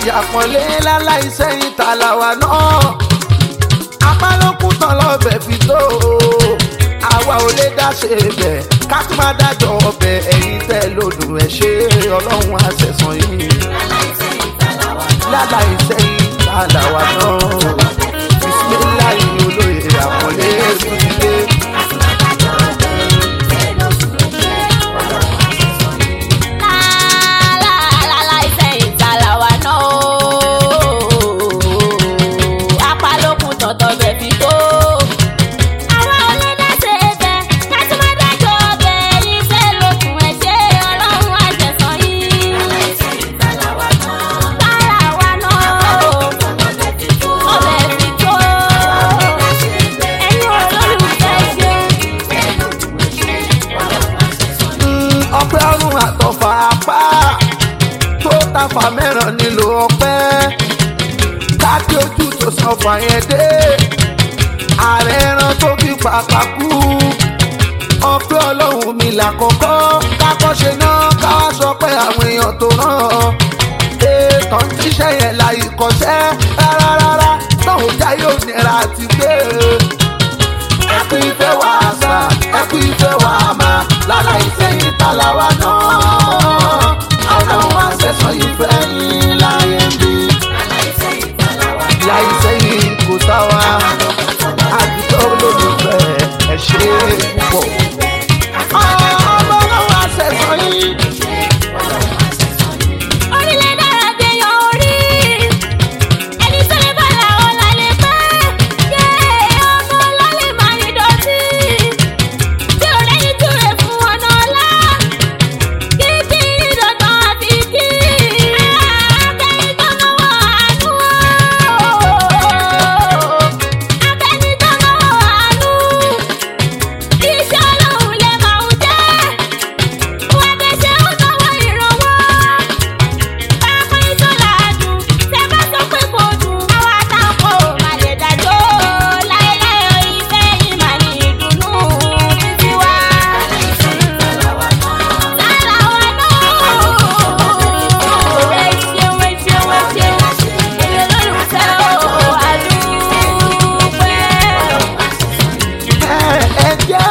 àpọ̀nlé láláì sẹ́yìn tàlàwà náà apálókùn tán lọ́bẹ̀ fi tó àwa ò lè dá ṣe bẹ̀ ká tún má dájọ́ ọbẹ̀ ẹ̀yìn tẹ́ lòdù ẹ̀ ṣe ọlọ́run àṣẹ̀sán yìí láláì sẹ́yìn tàlàwà náà bisimilayi olóye àpọ̀nlé ìdílé. ọpẹ́ ọrùn àtọ̀fà apá tó tàfà mẹ́ràn nílò ọpẹ́ káàkiri ojú tó san fàyẹn dé ààrẹ ẹran tó fi pàpà kú ọpẹ́ ọlọ́run mi làkọ́kọ́ kákọ́ṣe náà káwá sọ pé àwọn èèyàn tó rán ètò tíṣẹ́ yẹn la ìkọ̀ṣẹ́ rárá rárá náà já yóò nira àti gbé ẹkú ìfẹ́ wà sá ẹkú ìfẹ́ wà má lára ìsẹ́yìn tàlàwà náà ọlọ́run àṣẹ̀sán ìfẹ́ yín láyé ń bí láì sẹ́yìn kò sáwà àdúgbò olólùfẹ́ ẹ ṣe púpọ̀ ọlọ́run àṣẹ̀sán yín. Orílẹ̀ dára dé yan orí. Ẹni tó lè bàlá ọ̀la lè pẹ́. Yé ọmọ ọlọ́lẹ̀ máa ní dọ̀tí. Tí ò lẹ́yìn túre fún ọ̀nà ọ̀la. Kíkí ní dandan àfi kí. Akẹ́yìn tó náwó àánú. Akẹ́yìn tó náwó àánú. Iṣẹ́ ọlọ́run lè máa ń jẹ́. Wọ́n bẹ ṣe ń náwó ìrànwọ́ ẹ jẹ́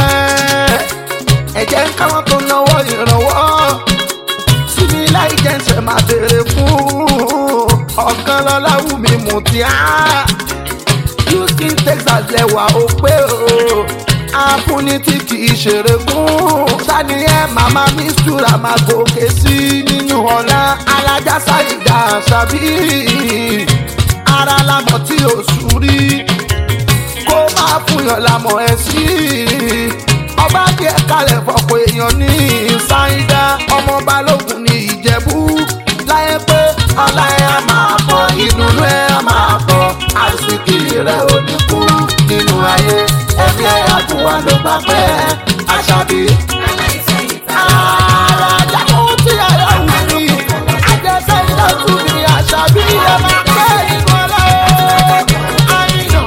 ẹ jẹ́ káwọn tó náwó ìrànwọ́ síbi láì jẹ́sẹ̀ máa béèrè fún ọ̀kan lọ́la wù mí mú tí á houston texas lẹ́wà ó pé o àfúnni tí kì í ṣeré fún sani ẹ màmá mistura máa gòkè sí nínú ọ̀la alájà sáyidá ṣàbí ara lamọ̀ tí ò sùn rí kó máa fúnyàn lámọ̀ ẹ̀ sí i. ọba díẹ̀ kalẹ̀ fọ̀pọ̀ èèyàn ní ṣáídá ọmọ balógun ní ìjẹ̀bú láyé pé ọlá ẹ̀ á máa bọ̀ ìdùnnú ẹ̀ á máa bọ̀ àsìkí rẹ̀ ò ní kú nínú ayé ẹ̀mí ẹ̀ àtúwà ló bá pẹ́ àṣàbí. Àràjà kò tí àyà wù mí, àjẹsẹ́ iná tún ní àṣàbí ẹ̀ máa pẹ́ nínú ọlá ẹ̀ àyìnà.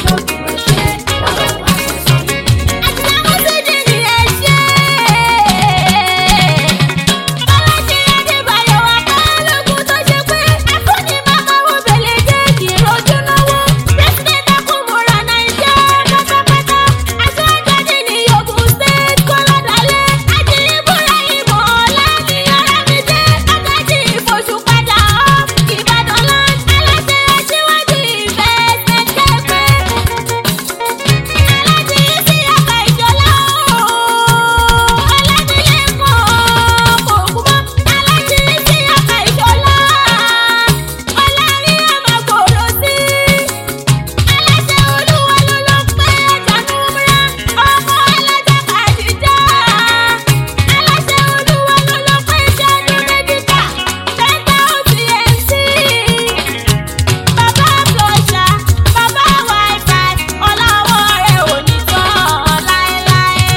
Bàbá Flọ́ṣà, bàbá Wi-Fi, ọ̀làwọ̀ rẹ̀ ò ní tán láéláé.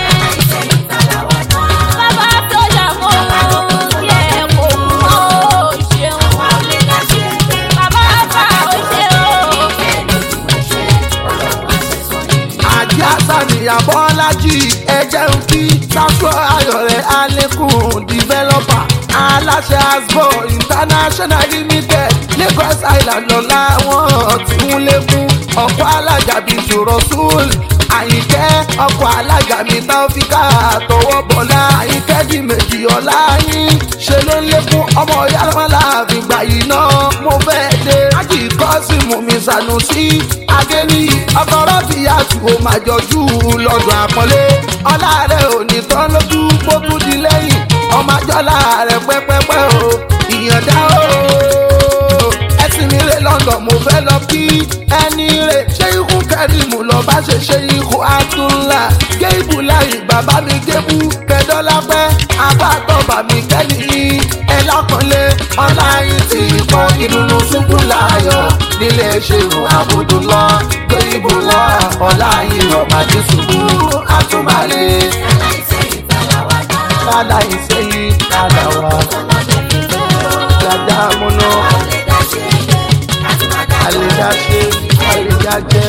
Bàbá Flọ́ṣà mo kí ẹ kò mọ́ o ṣeun. Bàbá Fà ó ṣe o. àjẹ́ àṣàníyàn bọ́lájì ẹ̀jẹ̀ ń kí sáfù ayọ̀ rẹ̀ alẹ́kùn dìvẹ́lọ́pà aláṣẹ asbo international limited lagos island lọ́la wọn tí ń lékún ọkọ̀ alága bíi jùrọ̀sùl àyìnkẹ́ ọkọ̀ alága mi táwọ́fíkà tọwọ́ bọ̀lá àyìnkẹ́ di méjì ọ̀la yín ṣe ló ń lékún ọmọ yàrá àfìgbà yìí náà mo fẹ́ dé ájì kọ́sìmù mi sànùsí adéní ọkọ̀rọ̀ ti yàtú ó máa jọjú lọ́dún àpọ́nlé ọlá rẹ̀ ò ní tán lójú kó tún di lẹ́yìn ọmọ àjọlá rẹ̀ pẹ́pẹ́pẹ́ o ìyànjá o ẹsìn mi rè london mo fẹ́ lọ kí ẹni rè ṣé ikú kẹrìmù lọ bá ṣe ṣe ikú àtúnlá géèbù láyé bàbá mi gébù kẹdọ́lápẹ́ abátọ́bà mi kẹ́lí ẹ lápọ̀nlé ọ̀la yìí ti kọ́ ìdùnnú ṣubú láyọ̀ nílé ṣèrò àbùdù lọ géèbù lọ ọ̀la yìí rọ̀ màdí ṣubú àtúmọ̀lé kálá ìsẹ́yìn kálá wa dada múná àlèdáṣe àlèdájẹ.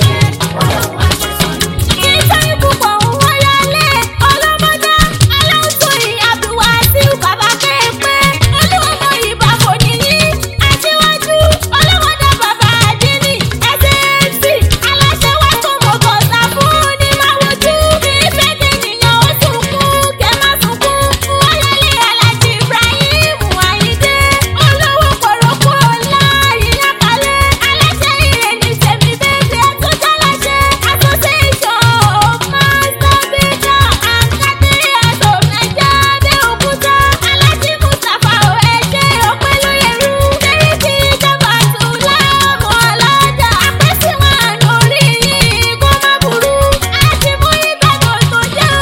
Ìtọ́jú púpọ̀ ń wáyálé ọlọ́mọdé aláǹtòyìn Abdulwasiu bàbá pẹ́ẹ́pẹ́ olúwọ̀mọ ìbá kò níyí aṣíwájú ọlọ́mọdé bàbá àdínní ẹ̀sẹ̀ẹ̀sì aláṣẹ wá tó mọ̀ bọ̀sà fún ní máwùjú ìfẹ́ kẹ́nìyàn ó sunkún kẹ́ má sunkún wáyálé alájí Ibrahim Àyíndé olówó pọ̀rọ̀pọ̀ ọ̀la ìyákalẹ̀ aláṣẹ ìrẹ̀lẹ̀ tẹ̀mí bẹ́ẹ̀ tó jálàṣẹ association of master builder and caterers of naija abeokuta alájí mustapha oẹjẹ ọpẹlóyèrú sẹríkì ìjọba tùlámù ọlọ́jà àpèsíwọ̀n lórí yìí kó má burú àti mú ìgbàgbọ́ tó jẹ́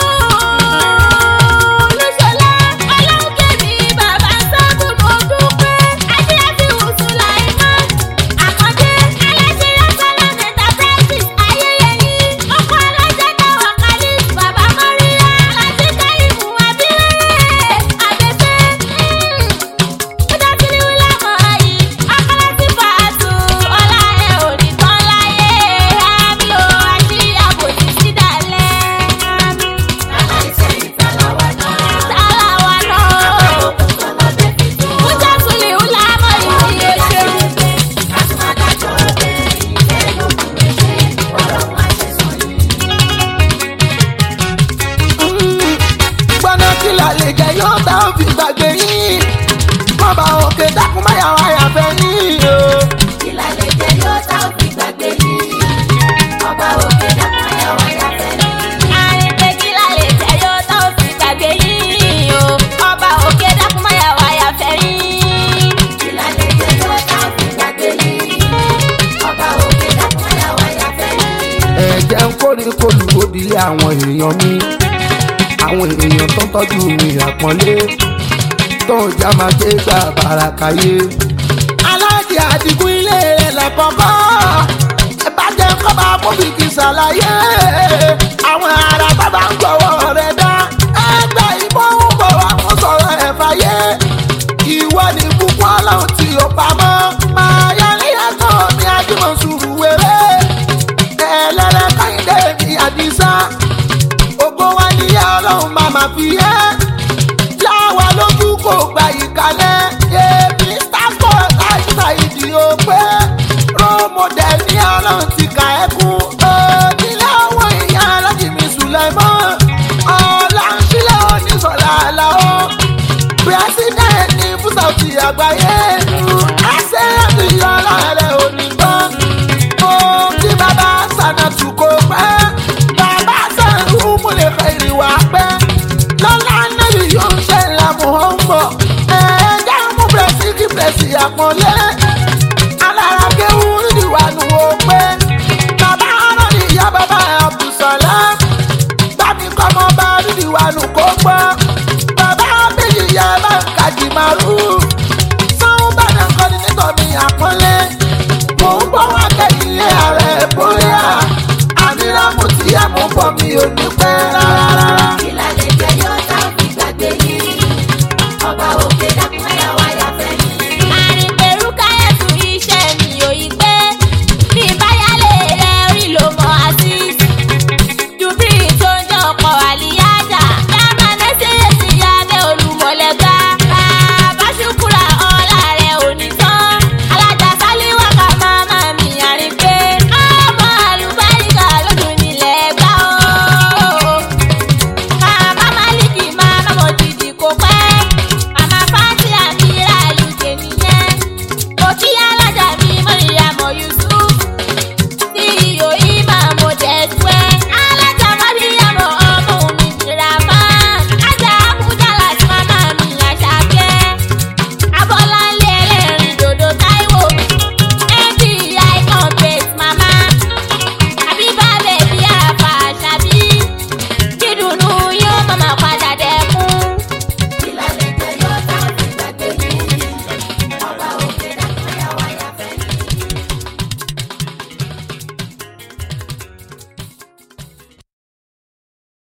olùṣọ́lá ọlọ́kẹ́mi bàbá sábùn mo dúpẹ́ adéyàtì ùsùláìmán àkàndé aláṣẹ yasala enterprises ayẹyẹyí ọkọ alájà dáwà khalid bàbá mọ́ríyá aláṣẹ káyìmù abílẹ̀ abẹ́fẹ́ ó dátìlí wílà mọ́ ayé akọ́láṣí fàátù ọlá ẹ̀ ò ní tán láyé àmì ò àṣírí àbòsí sídàlẹ̀ àmì tàlàwà náà. Ó já sulè ó lámọ̀ ìdíyẹ ṣeun. gbọ́dọ̀ kí la lè jẹ yóò tá ò fi gbàgbé yín bọ́ba òkè dákun má yàrá yàfẹ́ yín o. Àrìnpé kí la lè jẹ yóò tá ò fi gbàgbé yín o. Ọba òkè dákun má yà wá yàfẹ́ yín. ẹ̀jẹ̀ ń kórè kólùbódì àwọn èèyàn mi àwọn èèyàn tó ń tọ́jú mi àpọ́nlé tó ń já máa ké gbà bàràkàyé. aláàjì àdìgún ilé rẹ̀ lẹ́kọ̀ọ́kọ́ ẹ bá jẹ́ kọ́ bá bóbìkì ṣàlàyé àwọn ará bàbá ń gbọ́wọ́ rẹ̀ dá ẹgbẹ́ ìbọn ń bọ̀ wá fún sọ̀rọ̀ ẹ̀ fàyè ìwọ ni púpọ̀ ọlọ́run tí ó pamọ́ máa yá ní ẹ̀kọ́ mi àjùmọ̀ sùúrù wéré ẹlẹ́rẹ́ káyìndé mi àdìsá ògo wa níyà ọlọ́run máa ma fi yẹ́ láwa lójú kò gba ìkàlẹ̀ èmi sáfọ̀ láìsà ìdí òpé rómọdé ní ọlọ́run ti kà ẹ́ kún onílé àwọn èèyàn alájìmí sùlẹ̀mọ́ ọ̀la ń sílẹ̀ oníṣọ̀lá àlàó president ní fúsàtì àgbáyé ẹsẹ̀ àti ìyọ́lá rẹ̀ ò ní gbọ́n mo kí bàbá sànàtù kò pẹ́ bàbá sànù múlẹ̀ fẹ́rì wá pẹ́ lọ́la náírà yóò ń ṣe ìlànà ọ̀hún ẹ̀ẹ́dá mú bẹ̀rẹ̀sì kí bẹ̀rẹ̀sì àpọ̀nlé alára kéwú nídìí nù ó pé bàbá ọ̀rọ̀ ni ìyá bàbá àbùsọ̀lá bámi kọ́mọ bá nídìí nù kó gbọ́ bàbá méjì yá bá ń kàjì màrú sáwọn bá náà kọ́ni nítorí àpọ́nlé mò ń bọ́ wá kẹ́yìn ààrẹ bóyá àmìlà mo ti yá mo bọ̀ mi ò ní